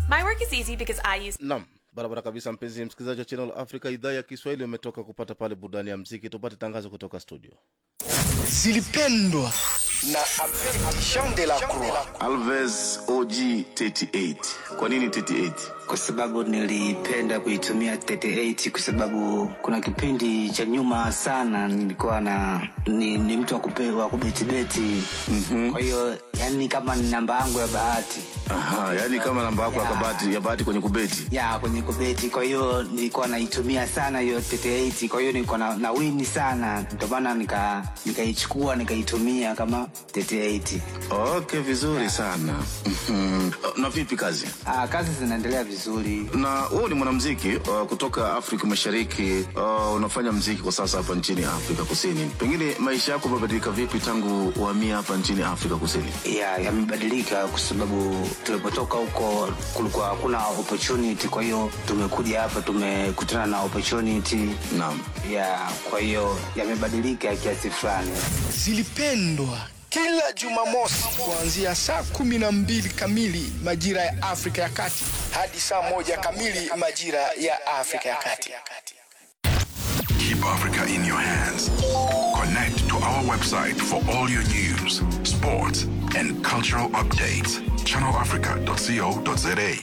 My work is easy because I use Naam, barabara kabisa, mpenzi msikilizaji wa Channel Africa idhaa ya Kiswahili, umetoka kupata pale burudani ya mziki. Tupate tangazo kutoka studio. zilipendwa na Jean de la Croix. Alves OG 38. Kwa nini 38? kwa sababu nilipenda kuitumia 38 kwa sababu kuna kipindi cha nyuma sana nilikuwa na ni, ni mtu wa kupe- wa kubetibeti mm-hmm. kwa hiyo yani kama ni namba yangu ya bahati Aha, yani kama namba yako ya kabati ya bahati kwenye kubeti. ya kwenye kubeti kwa hiyo nilikuwa naitumia sana hiyo 38 kwa hiyo nilikuwa na, na wini sana ndio maana nika nikaichukua nikaitumia kama 38 Okay, vizuri sana. Mhm. Na vipi kazi? ah, kazi zinaendelea vizuri Na wewe ni mwanamuziki uh, kutoka Afrika Mashariki. Uh, unafanya muziki kwa sasa hapa nchini Afrika Kusini. Pengine maisha yako yamebadilika vipi tangu uhamia hapa nchini Afrika Kusini? ya yamebadilika kwa sababu tulipotoka huko kulikuwa hakuna opportunity kwa hiyo tumekuja hapa tumekutana na opportunity Naam. ya kwa hiyo yamebadilika kiasi fulani Zilipendwa kila Jumamosi kuanzia saa kumi na mbili kamili majira ya Afrika ya Kati hadi saa moja kamili majira ya Afrika ya Kati. Keep Africa in your hands. Connect to our website for all your news, sports, and cultural updates. ChannelAfrica.co.za.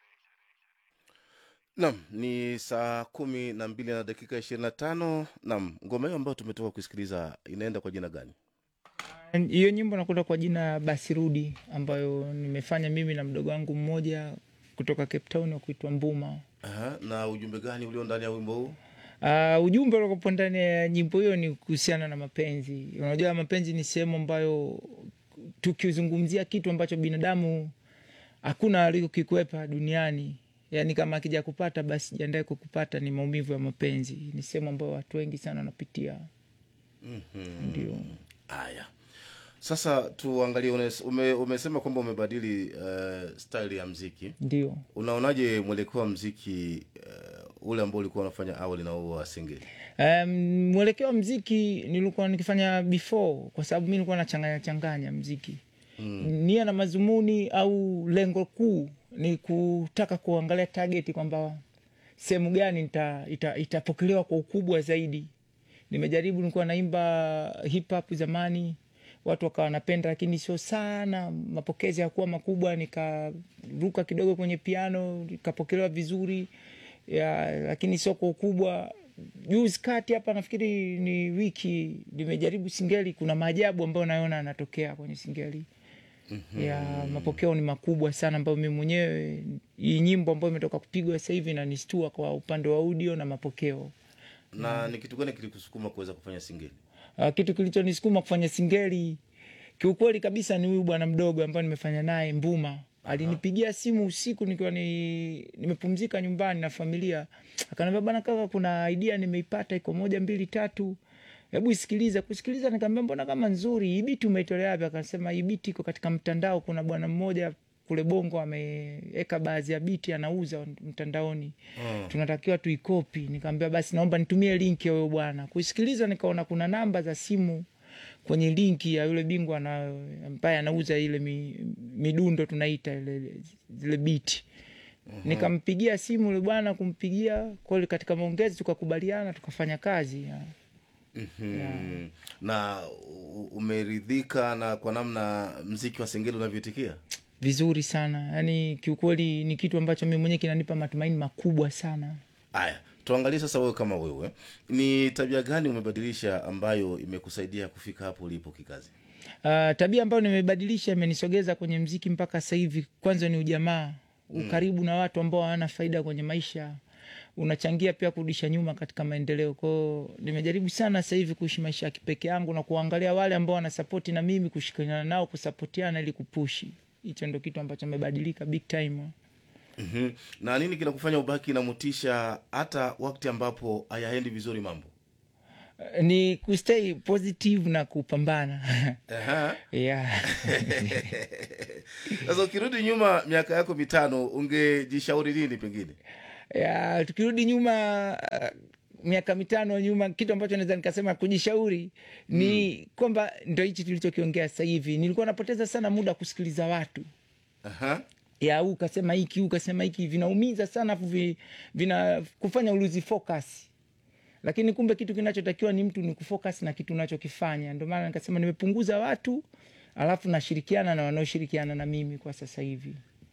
Naam, ni saa kumi na mbili na dakika ishirini na tano. Naam, ngoma hiyo ambayo tumetoka kusikiliza inaenda kwa jina gani? hiyo nyimbo nakwenda kwa jina basi rudi ambayo nimefanya mimi na mdogo wangu mmoja kutoka cape town wa kuitwa mbuma Aha, na ujumbe gani ulio ndani ya wimbo huu? Uh, ujumbe uliokopo ndani ya nyimbo hiyo ni kuhusiana na mapenzi unajua mapenzi ni sehemu ambayo tukizungumzia kitu ambacho binadamu hakuna alikokikwepa duniani yaani kama akija kupata basi jiandae kukupata ni maumivu ya mapenzi ni sehemu ambayo watu wengi sana wanapitia mm-hmm. ndio Haya, sasa tuangalie. unes- Ume, umesema kwamba umebadili uh, style ya mziki. ndio Unaonaje mwelekeo wa mziki uh, ule ambao ulikuwa unafanya awali na huo wa singeli? Um, mwelekeo wa mziki nilikuwa nikifanya before kwa sababu mi nilikuwa nachanganya changanya mziki mm. nia na mazumuni au lengo kuu ni kutaka kuangalia target kwamba sehemu gani ita, ita, itapokelewa kwa ukubwa zaidi nimejaribu nilikuwa naimba hip hop zamani watu wakawa wanapenda lakini sio sana mapokezi yakuwa makubwa nikaruka kidogo kwenye piano ikapokelewa vizuri ya, lakini sio kwa ukubwa juzi kati hapa nafikiri ni wiki nimejaribu singeli kuna maajabu ambayo naona yanatokea kwenye singeli mm-hmm. ya mapokeo ni makubwa sana ambayo mi mwenyewe hii nyimbo ambayo imetoka kupigwa sasa hivi inanistua kwa upande wa audio na mapokeo Na ni kitu gani kilikusukuma kuweza kufanya singeli? uh, kitu kilichonisukuma kufanya singeli kiukweli kabisa ni huyu bwana mdogo ambaye nimefanya naye mbuma alinipigia simu usiku nikiwa ni, nimepumzika nyumbani na familia akaniambia bana kaka kuna idea nimeipata iko moja mbili tatu hebu isikilize kusikiliza nikaambia mbona kama nzuri hii biti umeitolea wapi akasema hii biti iko katika mtandao kuna bwana mmoja kule bongo ameweka baadhi ya biti anauza mtandaoni mm. tunatakiwa tuikopi nikaambia basi naomba nitumie linki ya huyo bwana kuisikiliza nikaona kuna namba za simu kwenye linki ya yule bingwa ana- ambaye anauza ile mi, midundo tunaita ile zile biti mm-hmm. nikampigia simu yule bwana kumpigia kweli katika maongezi tukakubaliana tukafanya kazi ya. Hmm. Na u- umeridhika na kwa namna mziki wa singeli unavyoitikia? vizuri sana yaani kiukweli ni kitu ambacho mi mwenyewe kinanipa matumaini makubwa sana Haya, tuangalie sasa, wewe kama wewe, ni tabia gani umebadilisha ambayo imekusaidia kufika hapo ulipo kikazi? Uh, tabia ambayo nimebadilisha imenisogeza kwenye mziki mpaka sasa hivi. Kwanza ni ujamaa, ukaribu na watu ambao hawana faida kwenye maisha unachangia pia kurudisha nyuma katika maendeleo. Kwao nimejaribu sana sasa hivi kuishi maisha ya kipeke yangu na kuangalia wale ambao wanasapoti na mimi, kushikana nao, kusapotiana ili kupushi. Hicho ndo kitu ambacho amebadilika big time. mm Na nini kinakufanya ubaki na motisha hata wakati ambapo hayaendi vizuri mambo? Uh, ni kustay positive na kupambana Aha. yeah. Sasa ukirudi nyuma miaka yako mitano, ungejishauri nini pengine? ya tukirudi nyuma uh, miaka mitano nyuma kitu ambacho naweza nikasema kujishauri ni mm. kwamba ndo hichi tulichokiongea sasa hivi nilikuwa napoteza sana muda kusikiliza watu Aha. ya huu kasema hiki huu kasema hiki vinaumiza sana afu vi, vina kufanya uluzi focus lakini kumbe kitu kinachotakiwa ni mtu ni kufocus na kitu unachokifanya ndio maana nikasema nimepunguza watu alafu nashirikiana na wanaoshirikiana na mimi kwa sasa hivi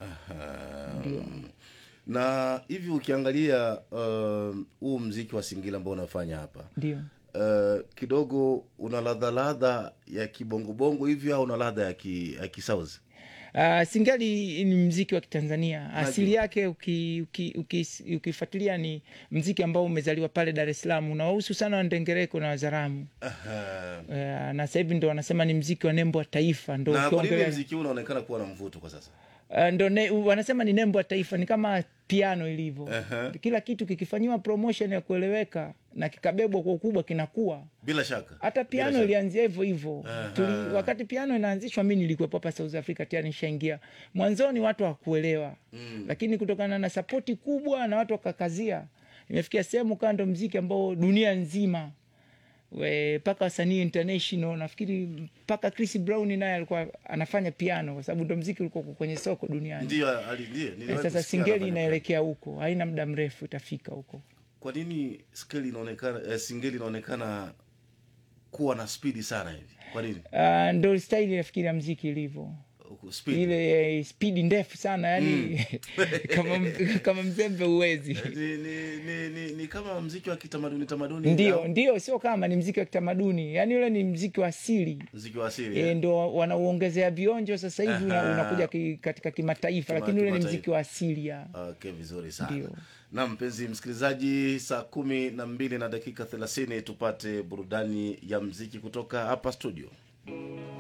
na hivi ukiangalia uh, huu mziki wa singila ambao unafanya hapa ndio uh, kidogo una ladha ladha ya kibongobongo hivi au una ladha ya ki, ya kisauzi Uh, singali ni mziki wa kitanzania asili yake ukifuatilia uki, uki, ukifuatilia ni mziki ambao umezaliwa pale dar es salaam unawahusu sana wandengereko na wazaramu uh, na sasa hivi ndo wanasema ni mziki wa nembo wa taifa ndo na kwa nini ukiongelea- mziki huu unaonekana kuwa na mvuto kwa sasa Uh, ndo ne, wanasema ni nembo ya taifa ni kama piano ilivyo Aha. kila kitu kikifanyiwa promotion ya kueleweka na kikabebwa kwa ukubwa kinakuwa bila shaka hata Bila piano shaka. ilianzia hivyo hivyo Aha. Tuli- wakati piano inaanzishwa mi nilikuwepo hapa south africa tayari nishaingia mwanzoni watu hawakuelewa mm. lakini kutokana na sapoti kubwa na watu wakakazia imefikia sehemu kaa ndo mziki ambao dunia nzima we- mpaka wasanii international nafikiri mpaka chris brown naye alikuwa anafanya piano kwa sababu ndo mziki ulikuwa uko kwenye soko duniani ndio ali- ndiye, Eh, niliwahi sasa kusikia singeli anafanya inaelekea huko haina muda mrefu itafika huko kwa nini skeli inaonekana eh, singeli inaonekana kuwa na spidi sana hivi kwa nini uh, ndo staili nafikiri ya mziki ilivyo Speed. ile eh, spidi ndefu sana yani kama, m- kama mzembe uwezi ni, ni, ni, ni, ni kama mziki wa kitamaduni tamaduni ndio au ndio sio kama ni mziki wa kitamaduni yani ule ni mziki wa asili mziki wa asili e, eh? ndo wanauongezea vionjo sasa hivi una, Aha. unakuja ki, katika kimataifa Kima- lakini ule ni kimataifa. mziki wa asili ya okay vizuri sana Ndio. na mpenzi msikilizaji saa kumi na mbili na dakika thelathini tupate burudani ya mziki kutoka hapa studio